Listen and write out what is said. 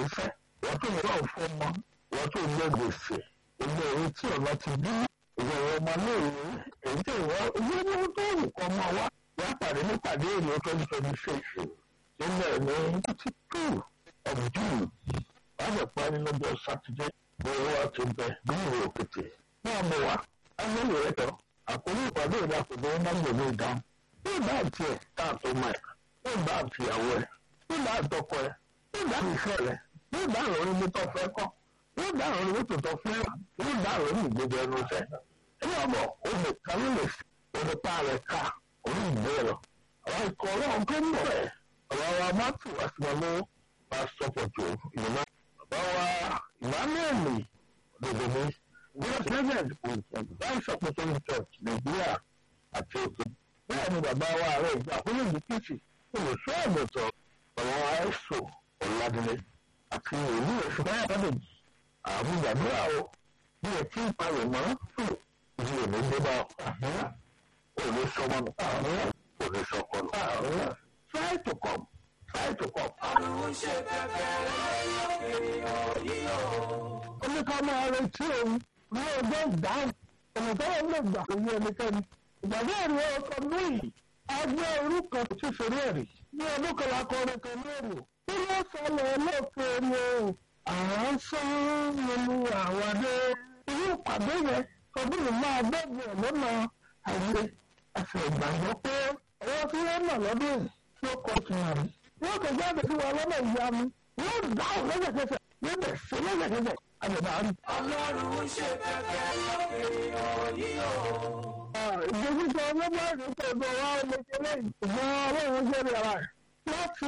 nífẹ̀ wọ́n tó yọ ọ̀fọ́mọ wọ́n tó yọ gbèsè ilé ìwé tí ọ̀nà ti bí ìwọ ọmọ léèwé èyí tí ìwọ ìwé ní wọ́n tó rù kọ́ ọmọ wa wọ́n á pàdé nípàdé èlò twenty twenty six nílẹ̀ ní twenty two of June wọ́n á parí lọ́jọ́ sátidé owó àti bẹ nílùú òkètè náà mọ̀ wá ayélujára rẹ̀ tọ́ àkórí ìpàdé ìdàkùnrin wọn bá gbòmí ìdáhùn yóò bá tiẹ̀ káàtó mọ́ ẹ̀ yóò bá àtìyàwó ẹ̀ yóò bá àtọkọ ẹ̀ yóò bá ìfẹ́ rẹ̀ yóò bá àwọn orí mọ́tò fẹ́ kọ́ yóò bá àwọn orí mọ́tò tó fẹ́ yóò bá àwọn orí ìgbẹ́jọ ẹnu fẹ́ ẹni ọmọ òun kan ló lè fi òun pa rẹ̀ ká òun ìgbé lọ àwọn ikọ̀ ọlọ́run tó ń bọ̀ ẹ̀ ọ̀rọ̀ wa má tù wá sí wọn lọ́wọ́ bá sọ́pọ̀tò ìmọ̀ bàbá wa ìmáàmẹ́ẹ̀lì òdòdó Vice President Vice Secretary Church Nàìjíríà àti òkè. Bẹ́ẹ̀ ni bàbá wa ààrẹ ìgbà àkúrò ìlú Kìtì olùsọ ẹ̀mọ̀tọ̀ ọ̀rọ̀ àìsò ọ̀làdìlẹ̀ àti ìlú ẹ̀sùn báyà bàbèjì. Àwọn ìgbàdúrà o bí ẹ ti ń palẹ̀ mọ́ fún ìdí èmi gbé bá ọ. Ò lè sọmọ nù. Ò lè sọkọ nù. Try to come. Try to come. Àrùn ṣe bẹ̀bẹ̀ láyé ènìyàn yìí o. Oníkà máa retí òun ní ọjọ́ ìdáhùn ọ̀nà tó wọ́n lè gbà kó yé ẹnikẹ́ni. ìgbàgbọ́ ẹ̀rí ọkọ̀ lóyìn agbẹ́ orúkọ tí fèrè ẹ̀rí ní ọdún kan lákọ̀ ọ̀rẹ́ kan lóòrò. bí wọ́n sọlẹ̀ lóòfin ni o àwọn sán nínú àwàdé. irú ìpàdé yẹn ọdún yìí máa bẹ̀rẹ̀ lọ́nà àyè àti ìgbàgbọ́ pé ọwọ́ tí wọ́n nà lọ́dún yìí tí ó kọ́ ti hàn rí. wọ́n kò jáde sí wa lọ́nà ìyanu wọ́n dáhùn lẹ́sẹ̀kẹsẹ̀ níbẹ̀ sí lẹ́sẹ̀kẹsẹ̀ àjọ̀dá rí. Ọlọ́run ṣe bẹ̀bẹ̀ láyé ènìyàn yìí o. ìgbésísọ ọlọ́gbọ́n àti ìṣègùn wa ọmọ ìṣẹ̀lẹ̀ ìgbọ́n ọlọ́run jẹ́rìí ara rẹ̀ láti